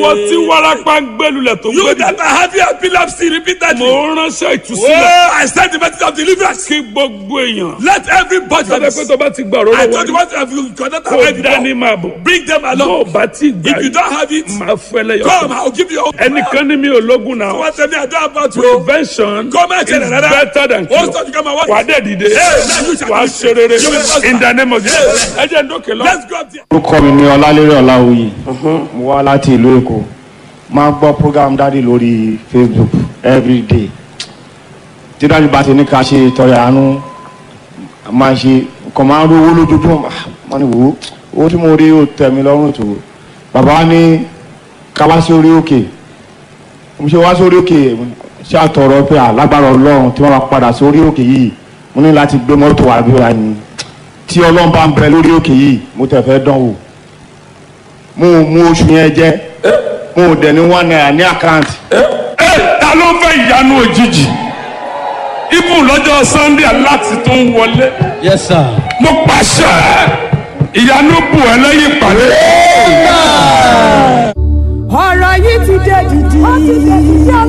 wọ́n tí wárápá ń gbẹ́lulẹ̀ tó ń You gbẹ́dì. that are having epilepsy repeatedly. mo ránṣẹ́ ìtúsílẹ̀ Oh, I send the message of deliverance. kí gbogbo èèyàn. Let everybody. sábẹ́ pé tó bá ti gbà I rọ́rọ́ told you wọlé what have you cannot kó have dání it. máa bọ̀. Bring them tó o along. bá ti gbà If you don't have it, máa fẹ́ lẹ́yọ̀. come. I'll give you. ẹnìkan ní mi ò lógun náà. What tell me I don't have about you. prevention Come and is tell another. better than What's cure. that you come and what? wà á dẹ̀ dìde now you shall wà á do ṣe rere You will prosper. in the name of Jesus. ẹ jẹ́ ń dókè lọ. Let's go up there. orúkọ mi ni ọlálérè ọláwuyì mo wá láti ìlú èkó máa ń gbọ́ program dáàdì lórí facebook everyday tí dáàdì bá ti ní ká ṣe ìtọrẹ àánú máa ṣe nǹkan máa ń rówó lójoojúmọ́ Ah, wọ́n ní wò ó owó tí mo rí ó tẹ̀ mí lọ́rùn tó bàbá wa ní ká wá sí orí òkè mo ṣe wá sórí òkè ṣé àtọ̀rọ̀ pé alágbára ọlọ́run tí wọ́n máa padà sórí òkè yìí mo ní láti gbé mọ́tò àbí wa ni tí ọlọ́run bá ń bẹ lórí òkè yìí mo tẹ̀ fẹ́ dán wò mo ò mú oṣù yẹn jẹ mo ò dẹ̀ ní one naira ní àkáǹtì ẹ ta ló fẹ́ ìyanu òjijì ibù lọ́jọ́ sunday láti tó ń wọlé Yes, sir. mo pàṣẹ ìyanu bù ẹ lẹ́yìn ìpàdé. ọ̀rọ̀ yìí ti dé dìdì. ó ti dé dìdì